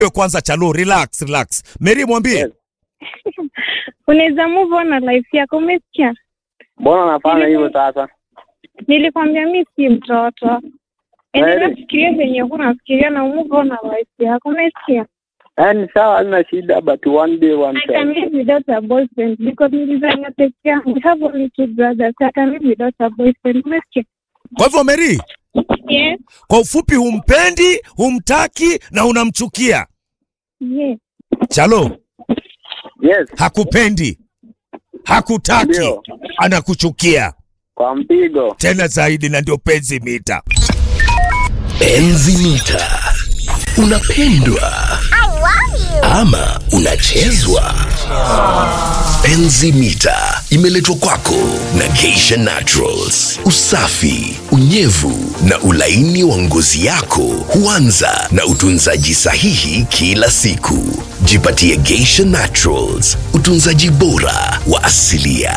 Wewe kwanza chalo relax relax. Mary mwambie. Yes. unaweza move on na life yako umesikia Mbona unafanya hivyo sasa? nilikwambia mi si mtoto endelea Kweli? kufikiria venye unafikiria na move on na life yako umesikia Yaani sawa, hazina shida, but one day one I can time. live without a boyfriend because nilizania peke yangu. We have only two brothers. I can live without a boyfriend. Umesikia? Kwa hivyo Mary, Yes. kwa ufupi humpendi, humtaki na unamchukia. Yes. Chalo Yes, hakupendi, hakutaki, Ndio. anakuchukia kwa mpigo. tena zaidi, na ndio penzi mita. Enzi mita. Unapendwa ama unachezwa? Enzi mita imeletwa kwako na Geisha Naturals. Usafi, unyevu na ulaini wa ngozi yako huanza na utunzaji sahihi kila siku. Jipatie Geisha Naturals, utunzaji bora wa asilia.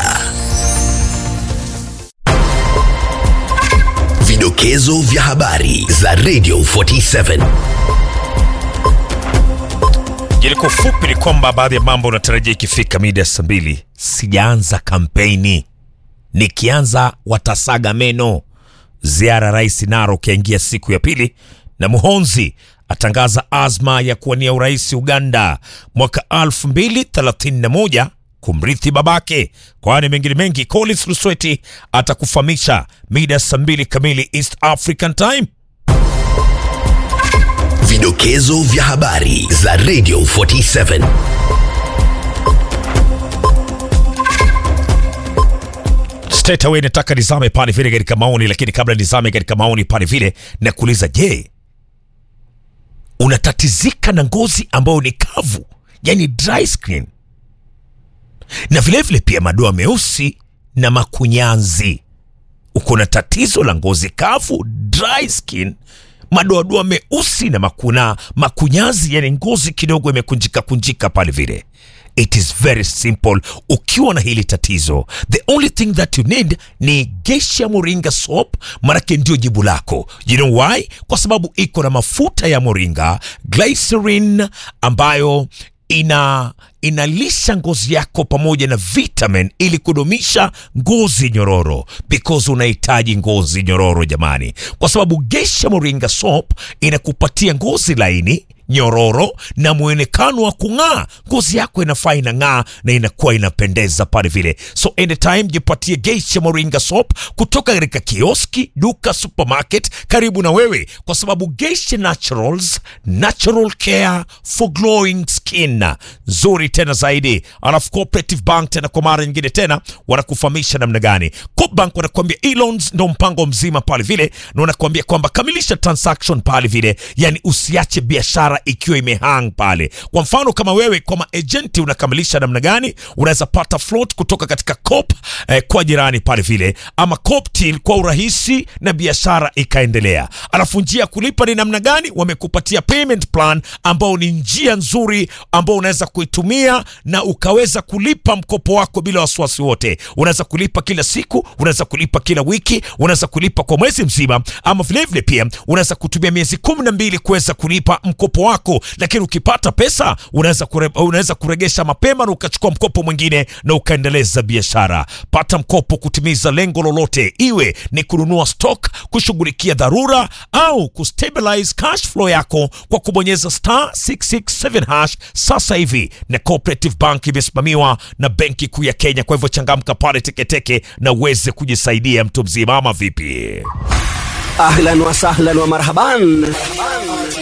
Vidokezo vya habari za Radio 47. Jiliko fupi ni kwamba baadhi ya mambo unatarajia ikifika mida ya saa mbili. Sijaanza kampeni, nikianza watasaga meno. Ziara Rais Narok yaingia siku ya pili, na Muhonzi atangaza azma ya kuwania urais Uganda mwaka 2031 kumrithi babake. Kwani mengine mengi, Collins Lusweti atakufahamisha mida ya saa mbili kamili East African Time. Vidokezo vya habari za Radio 47. Straight away nataka nizame pale vile katika maoni, lakini kabla nizame katika maoni pale vile na kuuliza, je, unatatizika na ngozi ambayo ni kavu, yani dry skin, na vilevile vile pia madoa meusi na makunyanzi? Uko na tatizo la ngozi kavu, dry skin, madoadoa meusi na makuna makunyazi, yani ngozi kidogo imekunjika kunjika pale vile It is very simple. Ukiwa na hili tatizo, the only thing that you need ni Geisha Moringa soap, manake ndio jibu lako. You know why? Kwa sababu iko na mafuta ya moringa, glycerin ambayo ina inalisha ngozi yako pamoja na vitamin ili kudumisha ngozi nyororo, because unahitaji ngozi nyororo jamani, kwa sababu Geisha Moringa soap inakupatia ngozi laini nyororo na mwonekano wa kung'aa. Ngozi yako inafaa inang'aa na inakuwa inapendeza pale vile. So anytime jipatie Geisha Moringa soap kutoka katika kioski, duka, supermarket karibu na wewe, kwa sababu Geisha Naturals, natural care for glowing skin, nzuri tena zaidi. Alafu Cooperative Bank tena kwa mara nyingine tena wanakufahamisha namna gani. Coop Bank wanakuambia e-loans ndo mpango mzima pale vile, na wanakuambia kwamba kamilisha transaction pale vile, yani usiache biashara ikiwa imehang pale. Kwa mfano kama wewe kwa maagenti unakamilisha namna gani, unaweza pata float kutoka katika Coop eh, kwa jirani pale vile, ama Coop till kwa urahisi na biashara ikaendelea. Alafu njia ya kulipa ni namna gani? Wamekupatia payment plan ambao ni njia nzuri ambao unaweza kuitumia na ukaweza kulipa mkopo wako bila wasiwasi wote. Unaweza kulipa kila siku, unaweza kulipa kila wiki, unaweza kulipa kwa mwezi mzima, ama vilevile pia unaweza kutumia miezi kumi na mbili kuweza kulipa mkopo wako, lakini ukipata pesa unaweza kure, unaweza kuregesha mapema na ukachukua mkopo mwingine na ukaendeleza biashara. Pata mkopo kutimiza lengo lolote, iwe ni kununua stock, kushughulikia dharura au kustabilize cash flow yako kwa kubonyeza star 667 hash sasa hivi. Na Cooperative Bank imesimamiwa na Benki Kuu ya Kenya. Kwa hivyo changamka pale teketeke na uweze kujisaidia mtu mzima, ama vipi? ahlan wa sahlan wa marhaban